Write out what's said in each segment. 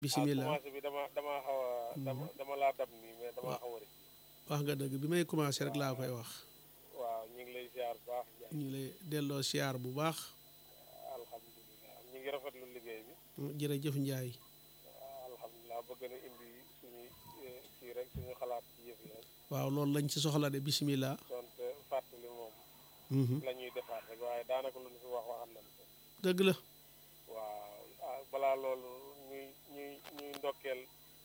bisimilah commencé bi dama dama xaw a dama dama laa dab nii mais dama xaw a rëcc wax nga dëgg bi may commencé rek laa koy wax waaw ñu ngi lay ziar bu baax ñu ngi lay delloo siyaar bu baax alhamdulilah ñu ngi rafetlu liggéey bi jërëjëf Njaay alhamdulilah bëgg na indi suñu kii rek suñu xalaat ci yëf yi rek waaw loolu lañ ci soxla de bisimilah donte fàttali moom la ñuy defaat rek waaye daanaka lu ñu fi wax waxal nañ ko dëgg la waaw ah balaa loolu ñuy ñuy ñuy ndokkeel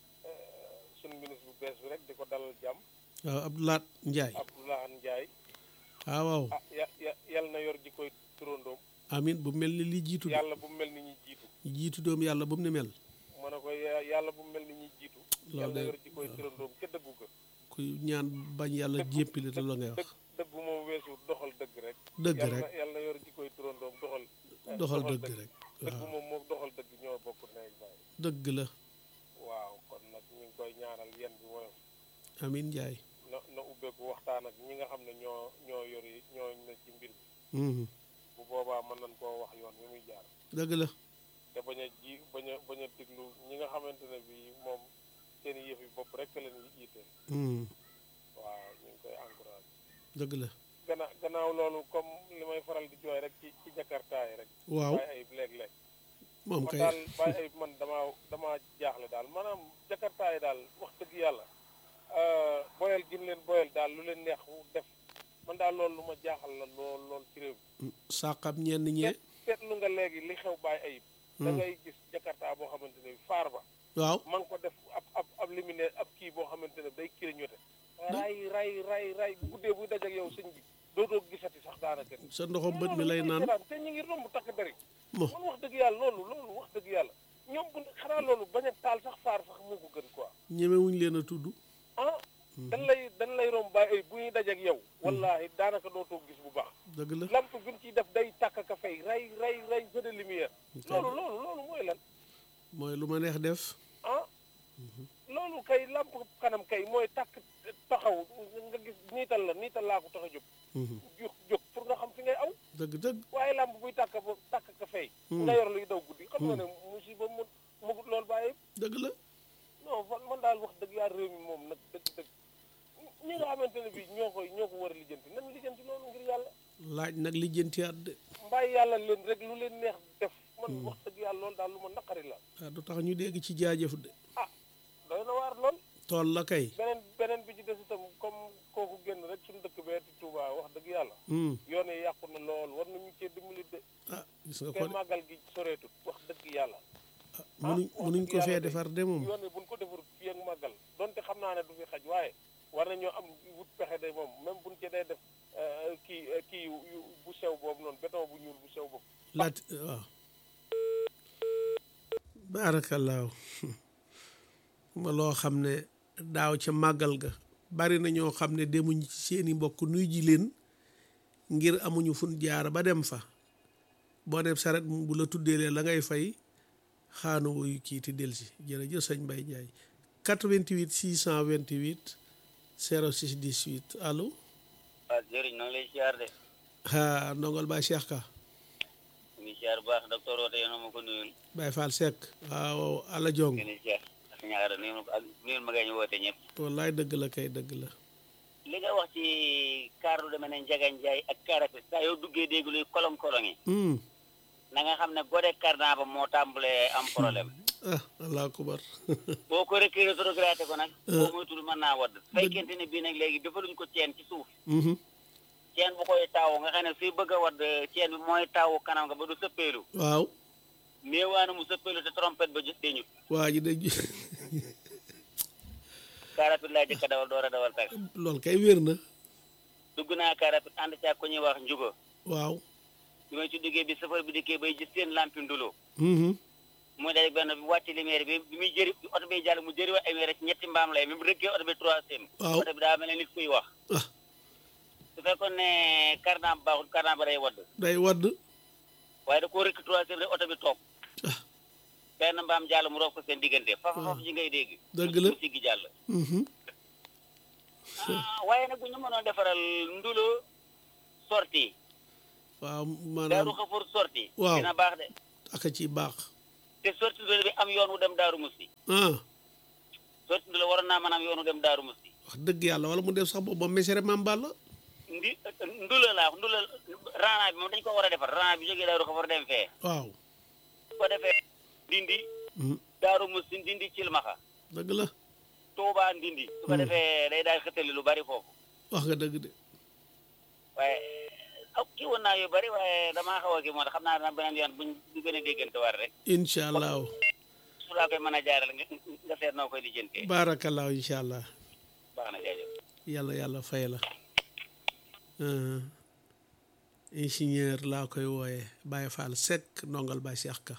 suñu ministre bu bees bi rek di ko dalal jàmm waaw Abdoulaat Njaay Abdoulahan Ndiaye waaw waaw ah ya ya yal na yor ji koy turandoom amin bu mel ni li jiitu de yàlla bu mu mel ni ñi jiitu jiitu doom yàlla bu mu ne mel ma ne ko ya- yàlla bu mu mel ni ñi jiitu Loolu yal na de- yor ji koy turandoom ca dëggu ga ku ñaan bañ yàlla jéppile te la ngay wax dëgg dëggu moom weesu doxal dëgg rek dëgg yal rek na yal na yor ji koy turandoom doxal eh, doxal dëgg rek dëgg waaw moom moom doxal dëgg ñoo bokk nekk baay dëgg la waaw kon nag ñu ngi koy ñaanal yen bi woyof amin Njaay na na ubbeeku waxtaan ak ñi nga xam ne ñoo ñoo yori ñoo ne ci mbir bi Mhm. bu boobaa mën nañ koo wax yoon wi muy jaar dëgg la te bañ a ji bañ a bañ a diglu ñi nga xamante ne bi moom seen i yëf yi bopp rek leen yi iiteel Mhm. waaw ñu ngi koy encouragé dëgg la gannaaw gannaaw loolu comme li may faral di jooy rek ci ci jakarta yi rek waaw bàyyi ayib léeg-léeg moom man kay daal bàyyi ayib man damaa damaa jaaxle daal maanaam jakarta yi daal wax dëgg yàlla euh, boyal gin leen boyal daal lu leen neex def man daal loolu lu ma jaaxal la lool lool ci réew mi sàqam ñenn ñee seet seetlu nga léegi li xew bàyyi ayib da ngay gis jakarta boo xamante ne bi faar ba waaw man ko def ab ab ab luminaire ab kii boo xamante ne day clignoté ray ray ray ray bu guddee buy dajak yow sëñ bi dootoo gisati sax daanaka sa ndoxam bët mi lay naan te ñu ngi romb takk dari mo man wax dëgg yàlla loolu loolu wax dëgg yàlla ñoom bu xanaa loolu bañ a taal sax faar sax moo ko gën quoi ñemewuñ leen a tudd ah dañ lay dañ lay romb bàyyi ay bu ñuy dajak yow wallahi daanaka dootoo gis bu baax dëgg la lamp bi ñu ciy def day tàkk ka fay ray ray ray feu de lumière loolu loolu loolu mooy lan mooy lu ma neex def ah loolu kay lamp kanam kay mooy tàkk taxaw nga gis niital la niital laa ko tax a jóg Mhm. jóg jóg pour nga xam fi ngay aw dëgg dëgg waaye lamp buy tàkk ba tàkk ka fay nga yor luy daw guddi xam nga ne musiba mu mugut loolu bàyyi dëgg la non man man daal wax dëgg yaa réew mi moom nag dëgg dëgg ñi nga xamante ne bii ñoo koy ñoo ko war a lijjanti nan lijjanti loolu ngir yàlla laaj nag lijjanti at de mbàyyi yàlla leen rek lu leen neex def man wax dëgg yàlla loolu daal lu ma naqari la ah du tax ñu dégg ci jaajëf de ah doy na waar lool tool la kay beneen beneen bi ci des itam comme kooku génn rek suñu dëkk bee di Touba wax dëgg yàlla Hmm. yoon yi yàqu na lool war nañu cee dimbali de ah gis nga ko te de màggal gi soreetut wax dëgg yàlla ah mënuñ mënuñ ko fee defar de moom yoon yi buñ ko defar fii ak màggal donte xam naa ne du fi xaj waaye war nañoo am wut pexe de moom même buñ ci dee def euh, kii euh, kii yu yu- bu sew boobu noonu béton bu ñuul bu sew boobu laat waaw baarakallaahu ma loo xam ne daaw ca màggal ga bari na ñoo xam ne demuñ ci seeni mbokk nuy ji leen ngir amuñu fun jaar ba dem fa boo dem saret bu la tuddeelee la ngay fay xaanu wuyu kii ti delsi jërëjëf sëñ Mbaye Ndiaye 88 628 06 18 allo waaw jëriñ na ngi lay siyaar de ha ndongol Baye Cheikh Ka ñu ngi siyaar bu baax docteur Woote yéen a ma ko nuyul Baye Fall Seck waaw ala jong ngeen di siyaar ak ñaara nuyul ma ko ak nuyul ma ñu woote ñëpp wallaay dëgg la kay dëgg la li nga wax ci kaar lu demee ne Njaga Njaay ak kaarafe saa yoo duggee dégg luy kolong-kolong yi Hmm. na nga xam ne gode cardan ba moo tàmbalee am problème ah allah akubar boo ko rekkee rétrogradé ko nag boo moytul mën naa wadd fekkente ne bii nag léegi defaluñ ko ceen ci suuf Mhm. ceen bu koy taawu nga xam ne fii bëgg a wadd ceen bi mooy taawu kanam nga ba du sëppeelu waaw néewaana mu sëppeelu te trompette ba jë deñut waa ji de car rapide laa jëkk a dawal door a dawal tax loolu kay wér na dugg naa car rapide ànd caag ku ñuy wax njugo waaw bi may ci duggee bi safar bi dikkee bay gis seen lampi ndulo Mhm. muy day benn bi wàcc lumière bi bi muy jëri oto bi jàll mu jëri wa ay weer ci ñetti mbaam lay même rëggee oto bi troisième Waaw. oto bi daa mel ne nit kuy wax ah su fekkoon ne cardan baaxul cardan ba day wadd day wadd waaye da koo rëkk troisième rek oto bi toog ah benn mbaam jàll mu roof ko seen diggante fafa faf ji ngay dégg Dëgg la. mu siggi jàll Mhm. ah waaye nag bu ñu mënoon defaral ndulo sorti waaw daaru maanaam xafoor sorti Waaw. dina baax de aka ci baax te sorti ndula bi am yoon wu dem daaru musti ah sorti ndula waroon naa mën am yoon wu dem daaru musti wax dëgg yàlla wala mu def sax boobu ba mesere maam Balla ndi ndula laa wax ndula raana bi moom dañ ko war a defar raana bi jógee daaru ko war dem fee waaw su ko defee ndindi Hmm, daaru musti ndindi cilmaxa dëgg la tuubaa ndindi su ko Hmm. defee day daal xëttali lu bari foofu wax nga dëgg de waaye aw kii woon naa yu bari waaye damaa xaw a kii moo tax xam naa dana beneen yoon buñ ñu gën a déggante war rek incha allahu su laa koy mën a jaaral nga nga seet noo koy lijjantee barakallahu incha allah baax na jaajëf yàlla yàlla fay la Uh, ingénieur laa koy wooye Baye Fall Seck ndongal Baye Cheikh Ka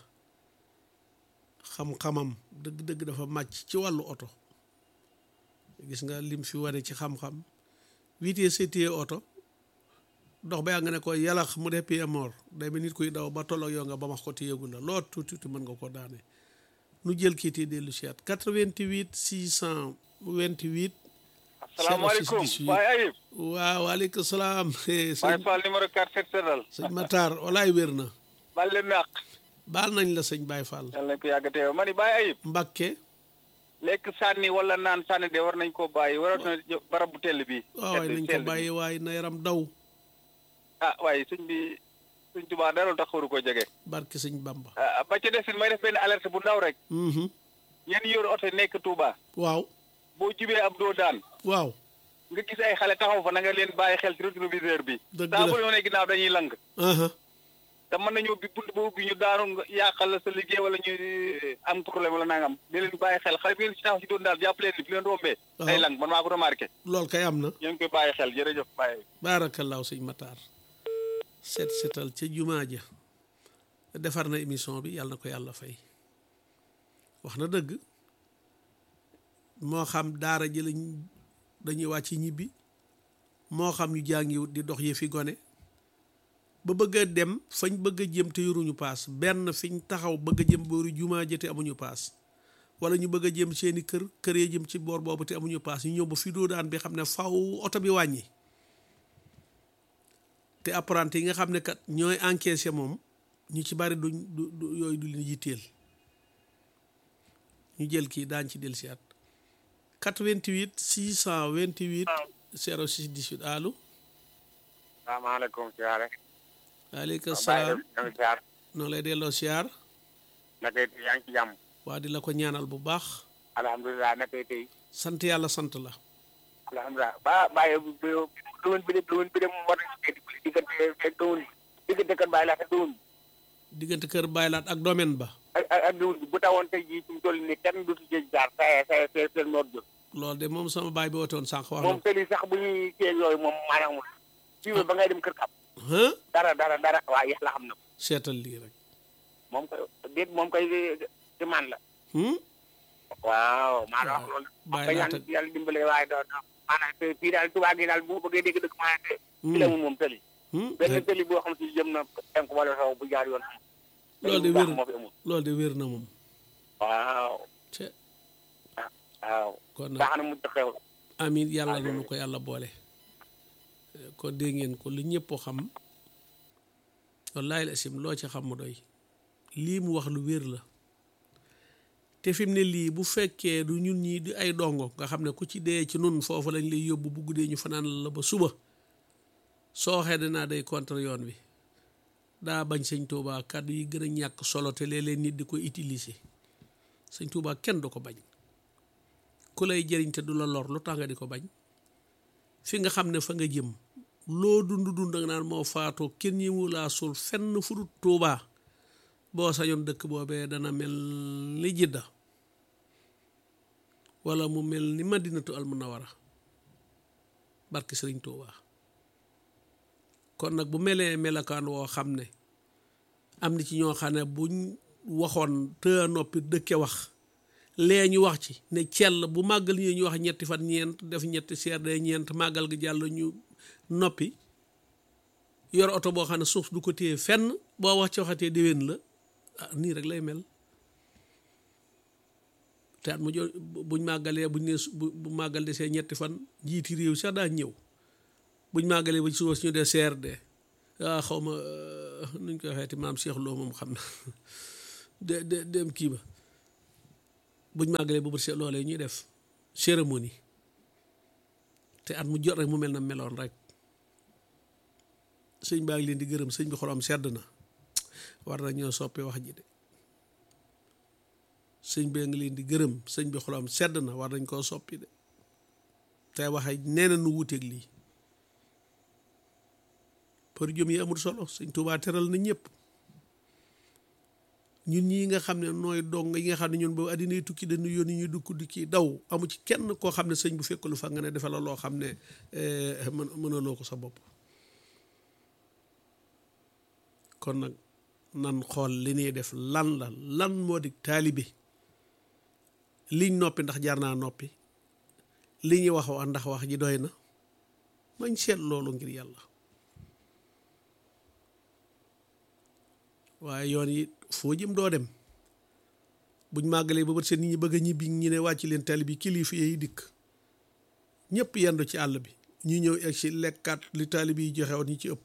xam-xamam dëgg-dëgg dafa màcc ci wàllu oto gis nga lim fi wane ci xam-xam vitesse setie oto dox ba yaa nga ne ko yalax mu def pied mort day mel nit kuy daw ba tolloog yow nga ba max ko te yëgu la loo tuuti tuuti mën nga ko daane nu jël kii te dellu si at 88 628 asalaamaaleykum 06 Baye Ayib waaw waaleykum salaam eh, Baye sëñ Fall numéro 4 set setal sëñ Matar walaay wér na bal leen naq baal nañ la sëñ Baye Fall yàlla nañ ko yàgg teew ma ni Baye Ayib Mbakke lekk sànni wala naan sànni de war nañ koo bàyyi warat na jo- barab bu tell bi waaw waay nañ ko tell bi. bàyyi waaye na yaram daw ah waaye suñ bi suñ tubaa dara tax waru koo jege barke sëñ Bamba ah, ba ca desin may def benn alerte bu ndaw rek Mhm. yéen yor oto nekk Touba waaw boo jubee ab doo daan waaw nga gis ay xale taxaw fa na nga leen bàyyi xel ci rétroviseur bi Dëgg saa la. bu ñu ne ginnaaw dañuy lang aha te mën nañoo bi bunt ba ubbi ñu daanu nga yàqal la sa liggéey wala ñu eh, am problème wala nangam di leen bàyyi xel xale bi ngeen si taxaw ci doon daal jàpp leen ni bi leen rombee Waaw. day lang man maa ko remarqué loolu kay am na ñu ngi koy bàyyi xel jërëjëf bàyyi baarakallaahu sëñ Matar seet seetal ca jumaa ja defar na émission bi yàlla na ko yàlla fay wax na dëgg moo xam daara ji lañ dañuy wàcc ñibbi moo xam ñu jàngiwut di dox yëfi gone ba bëgg a dem fañ bëgg a jëm te yoruñu paas benn fiñ taxaw bëgg a jëm booru jumaa ja te amuñu paas wala ñu bëgg a jëm seeni kër kër ya jëm ci boor boobu te amuñu paas ñu ñëw ba fi doo daan bi xam ne faw oto bi wàññi te apprenti yi nga xam ne kat ñooy encaissé moom ñu ci bari duñ du du yooyu du leen yitteel ñu jël kii daañ ci dellusi at 88 628 06 18 allo salaamaaleykum siyaare waaleykum Baye salaam ñoo ngi siyaar noonu lay delloo siyaar naka it yaa ngi ci jàmm waa di la ko ñaanal bu baax alhamdulilah naka it tey sant yàlla sant la alhamdulilah ba bàyyi doon bi de doon bi de moom war nañu cee dimbali diggante ak doon diggante kan bàyyi laa ak doon diggante kër Baylaat ak domaine ba ak ak ak doon bi bu tawoon tey jii fi mu toll nii kenn du si jëj jaar saa saa saa seen noor jot loolu de moom sama baay bi woote woon sànq wax na moom tëli sax bu ñuy kii yooyu moom maanaam fii ba ngay dem kër kap ah dara dara dara waa yàlla xam na ko seetal lii rek moom koy déet moom koy ci man la hmm? waaw maa la wax waaw loolu bàyyi ba laa yàlla teg- yàlla dimbale waaye doo doo maanaam te fii daal tubaab gi daal bu bëggee dégg dëgg maanaam te fi la mun moom tëli Hmm? benn tëli boo xam si jëm na tenk wala saw bu jaar yoon Loolu de bu baax wér. moo fi amul loolu de wér na moom waaw ce waaw kon nag baax na mu xew amin yàlla na nu ko yàlla boole kon dégg ngeen ko li ñëpp xam wallaahi la sim loo ci xam mu doy lii mu wax lu wér la te fi mu ne lii bu fekkee du ñun ñii di ay dongo nga xam ne ku ci dee ci nun foofu lañ lay yóbbu bu guddee ñu fanaan la ba suba soo xee dinaa day contre yoon wi daa bañ sëñ Tuubaa kàddu yi gën a ñàkk solo te léeg-léeg nit di ko utiliser sëñ Tuubaa kenn du ko bañ ku lay jëriñ te du la lor lu tax nga di ko bañ fi nga xam ne fa nga jëm loo dund dund nga naan moo faatoo kenn ñi mu laa suul fenn fu dul Tuubaa boo sañoon dëkk boobee dana mel ni Jidda wala mu mel ni Madinatu Almunawara barke Sëriñ Tuubaa kon nag bu melee melakaan woo xam ne am na ci ñoo xam ne buñ waxoon te noppi dëkke wax lee ñu wax ci ne cell bu màggal ñi ñu wax ñetti fan ñeent def ñetti seer de ñeent màggal gi jàll ñu noppi yor oto boo xam ne suuf du ko téye fenn boo wax ci waxatee déwén la ah nii rek lay mel te at mu jo buñ màggalee buñ ne su- bu bu màggal desee ñetti fan njiiti réew sax daa ñëw buñ màggalee ba ci suba ñu dee CRD ah xaw ma nuñ koy waxeeti maam Cheikh Lo moom xam na de de dem kii ba buñ màggalee ba bët see loolee ñuy def cérémonie te at mu jot rek mu mel na meloon rek sëñ baa ngi leen di gërëm sëñ bi xolam sedd na war na ñoo soppi wax ji de sëñ bee ngi leen di gërëm sëñ bi xolam sedd na war nañ koo soppi de te waxe nee na nu wuteeg lii për jëm yi amul solo sëñ Tuubaa teral na ñëpp ñun ñii nga xam ne nooy dong yi nga xam ne ñun ba àddina yi tukki dañu yónni ñu dukk di kii daw amu ci kenn koo xam ne sëñ bu fekk lu fa nga ne defe la loo xam ne mën mënaloo ko sa bopp kon nag nan xool li ñuy def lan la lan moo di taalibe liñ noppi ndax jar naa noppi li ñuy wax wax ndax wax ji doy na mañ seet loolu ngir yàlla waaye yoon yi foo jëm doo dem buñ màggalee ba bët seen nit ñi bëgg a ñibbi ñi ne wàcc leen tali bi kilifa yi dikk ñëpp yendu ci àll bi ñu ñëw egg si lekkaat li taalibe yi joxe woon ñi ci ëpp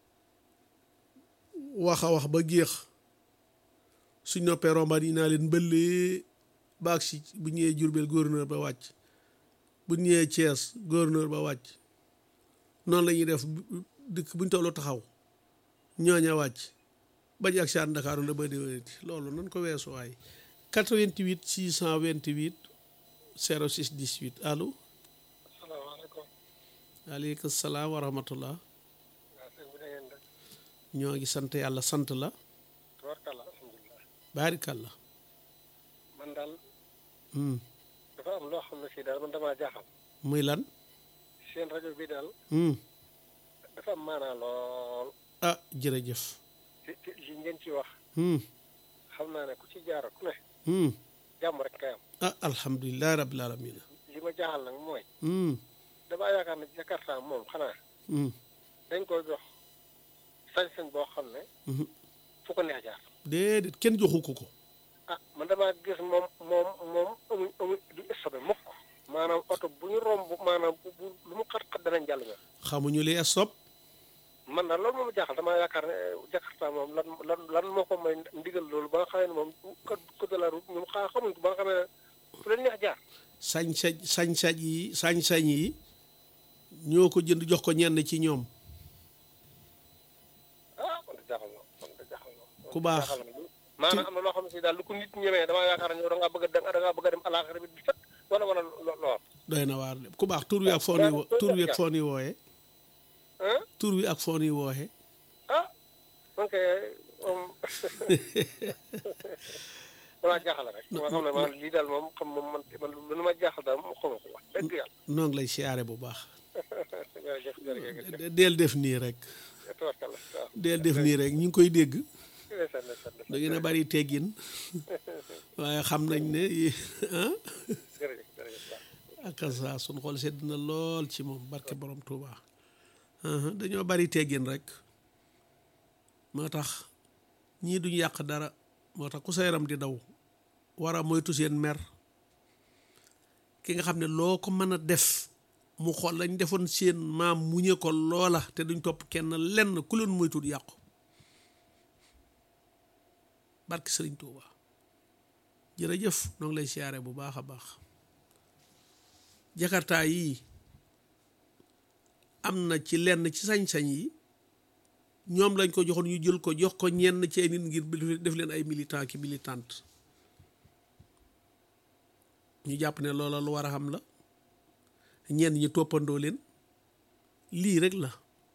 wax a wax ba géex suñ noppee rombaat yi naa leen mbëllee baag si bu ñëwee Jurbel gouverneur ba wàcc bu ñëwee Thiès gouverneur ba wàcc noonu la ñuy def dëkk buñ tollu taxaw ñooña wàcc bañ ak saan Ndakaaru la ba déwénati loolu nan ko weesu waay 88 628 06 18 allo asalaamaaleykum aleykum salaam wa rahmatullah waa sëñ bi da ngeen def ñoo ngi sant yàlla sant la tubarkalla alhamdulilah baarikàlla man daal Hmm. dafa am loo xam ne si daal man damaa jaaxal muy lan seen rajo bi daal Hmm. dafa am maanaa lool ah jërëjëf ci ci li ngeen ci wax Hmm. xam naa ne ku ci jaar ku ne Hmm. jàmm rek kay am ah alhamdulilah rabbil alamin li ma jaaxal nag mooy Hmm. damaa yaakaar ne Jakarta moom xanaa Hmm. dañ koy jox sañ-sañ boo xam ne Mhm. fu ko neex jaar déedéet kenn joxu ko ko ah man damaa gis moom moom moom amuñ amuñ du stoppé mukk maanaam oto bu ñu romb maanaam bu bu lu mu xat-xat danañ jàll ñoom xamuñu li stop man daal loolu moom jaaxal damaa yaakaar ne Jakarta moom lan lan lan moo ko may ndigal loolu ba nga xamee ne moom code code de la route ñoom xaa xamuñ ko ba nga xamee ne fu leen neex jaar sañ-sañ sañ-sañ yi sañ-sañ yi ñoo ko jënd jox ko ñenn ci ñoom ah man de jaaxal na man de jaaxal na Ku baax. jaaxal na maanaam am na loo xam ne si daal lu ko nit ñemee damaa yaakaar ne yow da ngaa bëgg a dem da ngaa bëgg a dem alaaxira bi di fët wala wala lo- lool doy na waar de ku baax tur wi ak foon yi wo- tur wi ak foon yi wooye ah tur wi ak foon yi wooye ah man kay moom damaa jaaxal rek ma xam ne man lii daal moom xam moom man man lu ma jaaxal daal moom xaw ma ko wax dëgg yàlla noo ngi lay siyaare bu baax jërëjëf jërëjëf De- deel def nii rek tabarkalla waaw deel def nii rek ñu ngi koy dégg ndeysaan ndeysaan da ngeen a bari teggin waaye xam nañ ne ah jërëjëf jërëjëf waaw ak saa sun xool sedd na lool ci moom barke borom Touba aha dañoo bari teggin rek moo tax ñii duñ yàq dara moo tax ku sa yaram di daw war a moytu seen mer ki nga xam ne loo ko mën a def mu xool lañ defoon seen maam muñe ko loola te duñ topp kenn lenn ku leen moytul yàqu barke Sëriñ Touba jërëjëf noo ngi lay siyaare bu baax a baax jakarta yii am na ci lenn ci sañ-sañ yi ñoom lañ ko joxoon ñu jël ko jox ko ñenn ci ay nit ngir def leen ay militant ki militante ñu jàpp ne loola lu war a xam la ñenn ñi toppandoo leen lii rek la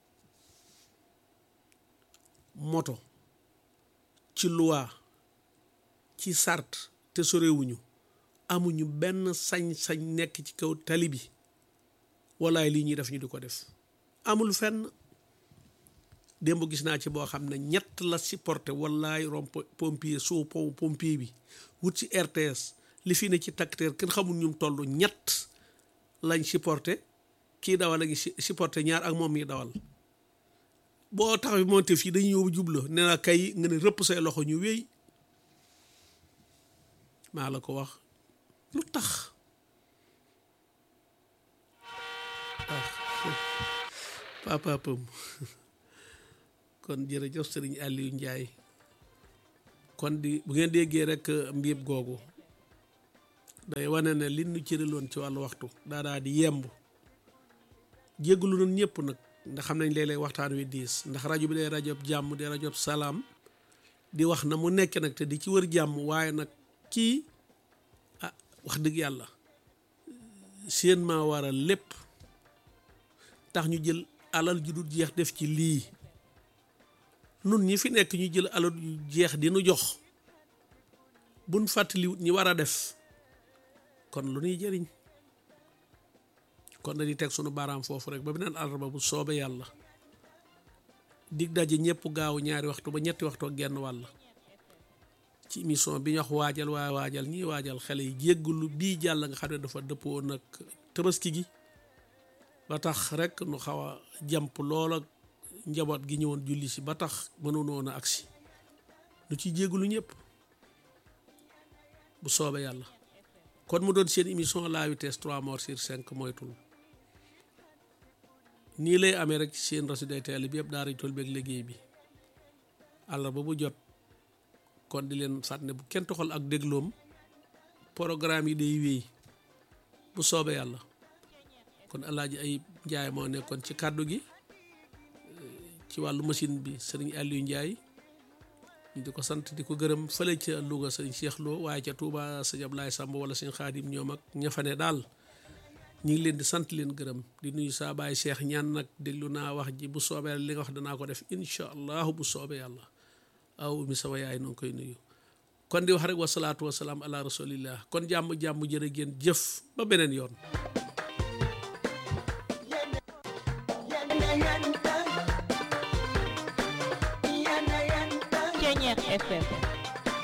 moto ci loi ci sart te sorewuñu amuñu benn sañ-sañ nekk ci kaw tali bi walaay lii ñuy def ñu di ko def amul fenn démb gis naa ci boo xam ne ñett la supporté wallaay rom pompier sous pom pompier bi wut ci RTS li fi ne ci takteer kenn xamul ñum toll ñett lañ supporté kii dawal a ngi supporté ñaar ak moom mi dawal boo tax bi monté fii dañuy ñëw jubla ne la kay nga ne rëpp say loxo ñu wéy maa la ko wax lu tax ah papa pam kon jërëjëf sëriñ Aliou Ndiaye kon di bu ngeen déggee rek mbiib googu day wane ne li nu cëraloon ci wàllu waxtu daa daa di yemb jéggulu nun ñëpp nag ndax xam nañ léeg-léeg waxtaan wi diis ndax rajo bi day rajo jàmm di rajo salaam di wax na mu nekk nag te di ci wër jàmm waaye nag kii ah wax dëgg yàlla seen maa waral lépp tax ñu jël alal ju dul jeex def ci lii nun ñi fi nekk ñu jël alal ju jeex di nu jox buñ fàttaliwut ñi war a def kon lu ñuy jëriñ kon dañuy teg sunu baaraam foofu rek ba beneen àllarba bu soobee yàlla dig daje ñëpp gaaw ñaari waxtu ba ñetti waxtu ak genn wàll ci émission bi ñu wax waajal waaye waajal ñiy waajal xale yi jéggulu bii jàll nga xam ne dafa dëppoo nag tabaski gi ba tax rek nu xaw a jàmp lool ak njaboot gi ñëwoon julli si ba tax mënunoon a agsi nu ci jéggulu ñëpp bu soobee yàlla kon mu doon seen émission la vitesse 3 morts sur 5 moytul nii lay amee rek seen rajo DTL bi yëpp daara tool beeg liggéey bi àllarba bu jot kon di leen fàttali ne bu kenn toxal ak dégloom programme yi day wéy bu soobee yàlla kon alaaji ay njaay moo nekkoon ci kàddu gi ci wàllu machine bi sëriñ Aliou Ndiaye ñu di ko sant di ko gërëm fële ca Louga sëriñ Cheikh Lo waaye ca Touba sëñ Ablaye Samb wala sëñ Xaadim ñoom ak ña fa ne daal ñu ngi leen di sant leen gërëm di nuyu saa baay Cheikh ñaan nag déglu naa wax ji bu soobee li nga wax danaa ko def incha allahu bu soobee yàlla aw mi sama yaay noo ngi koy nuyu kon di wax rek wasalaatu wasalaam ala rasulillah kon jàmm jàmm jërë ngeen jëf ba beneen yoon